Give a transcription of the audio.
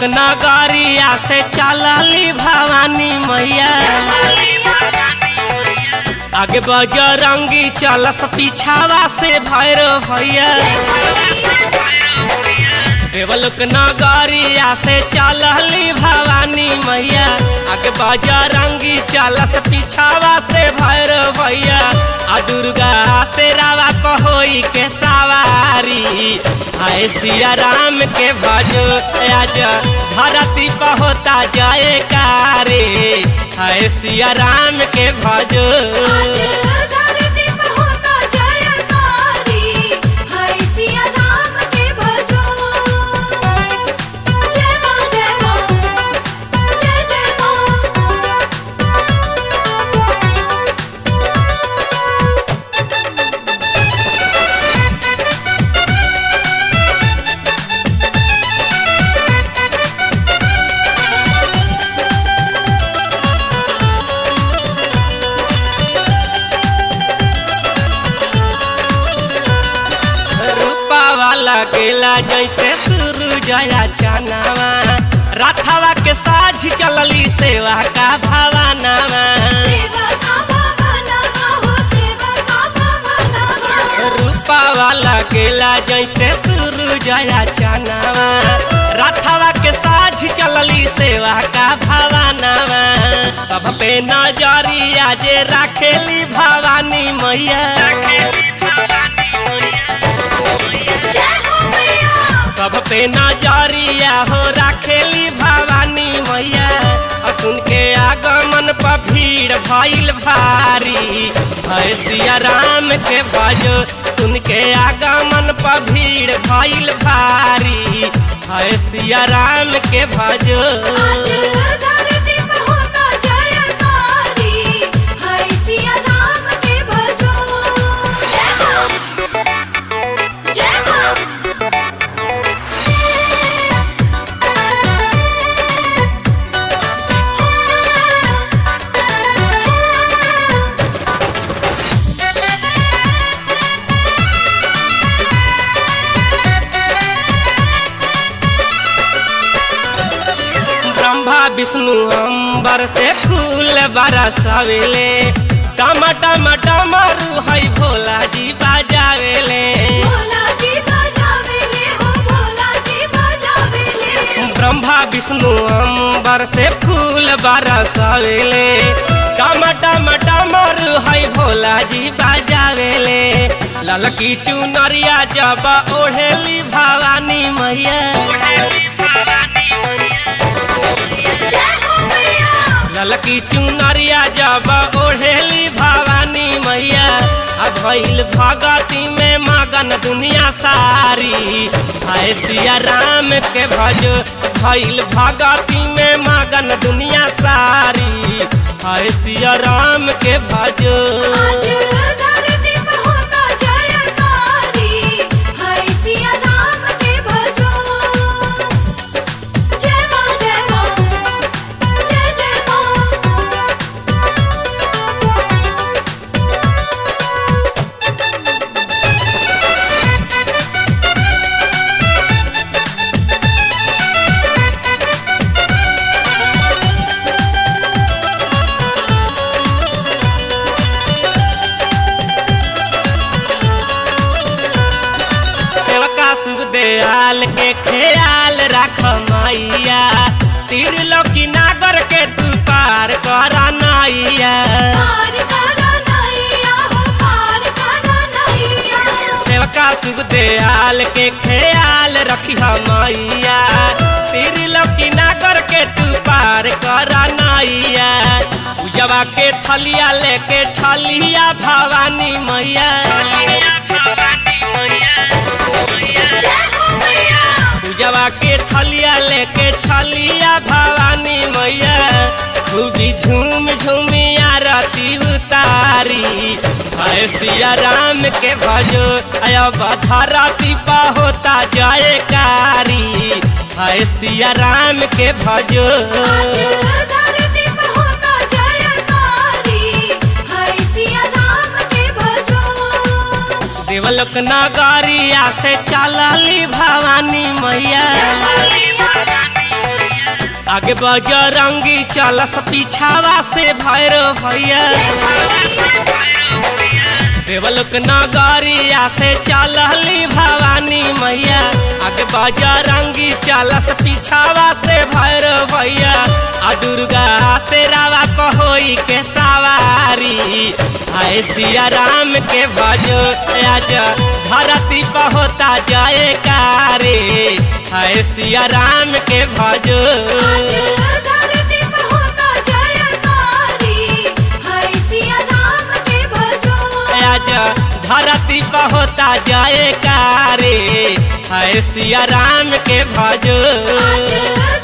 नगरिया से चलली भवानी मैया आगे बजरंगी चलस पीछावा से भैरव भैया देवलोक नगरिया से चलली भवानी मैया आगे बजरंगी चलस पीछावा से भैरव भैया आ दुर्गा से रावा कहोई के सवारी आए सिया राम के भजो आज धरती पर होता जय कारे आए सिया राम के भजो आज धरती पर होता जयकारी हाय सिया राम के भजो जय मां जय मां जय जय मां रूपा वाला गेला जैसे शुरू जया चनावा राथावा के साझ चलली सेवा का भवानावा सेवा का भगवानवा हो सेवा का भगवानवा रूपा वाला गेला जैसे शुरू जया चनावा राथावा के साझ चलली सेवा का भवानावा सब पे नजरिया जे राखेली भवानी मैया जय हो मैया सब पे नजरिया हो राखेली भवानी मैया और सुन के आगमन पर भीड़ भइल भारी है सिया राम के भजो सुन के आगमन पर भीड़ भइल भारी है सिया राम के भजो आज धरती पर होता जयकारी हाय सिया राम के भजो जय हो जय हो ब्रह्मा विष्णु अंबर से फूल बरसावेले टमा टमा टमरू है भोला जी बाजावेले भोला जी बजावेले हो भोला जी बजावेले ब्रह्मा विष्णु अंबर से फूल बरसावेले टमा टमा टमरू है भोला जी बाजावेले ललकी चुनरिया जब ओढ़ेली भवानी मैया जय हो मैया ललकी चुनरिया जब ओढ़ेली भवानी मैया आ भइल भगती में मगन दुनिया सारी हाय सिया राम के भज भइल भगती में मगन दुनिया सारी हाय सिया राम के भज आज धरती पर होता जयकारी हाय सिया राम के भजो जय मां जय मां जय जय मां सेवका शुभ दयाल के ख्याल रख मैया तीर लोकी नागर के तू पार कर नैया पार करा नैया हो पार करा नैया सेवका शुभ दयाल के ख्याल रखी मैया तीर लोकी नागर के तू पार कर नैया पूजवा के थलिया लेके छलिया भवानी मैया जय हो मैया पूजवा के थलिया लेके छलिया भवानी मैया खूबी झूम झूमी आरती उतारी हाय सिया राम के भजो अब धरती पा होता जयकारी हाय सिया राम के भजो आज धरती पर होता जयकारी हाय सिया राम के भजो देवलोक नगरिया से चलली भवानी मैया आगे बजरंगी चलस पीछावा से भैरव भैया देवलोक नगरिया से चलली भवानी मैया आगे बजरंगी चलस पीछावा से भैरव भैया आ दुर्गा से रावा कहोई के सवारी आए सिया राम के भजो आज धरती पर होता जय कारे आए सिया राम के भजो आज धरती पर होता जयकारी हाय सिया राम के भजो आज धरती पर होता जय कारे है सिया राम के भजो आज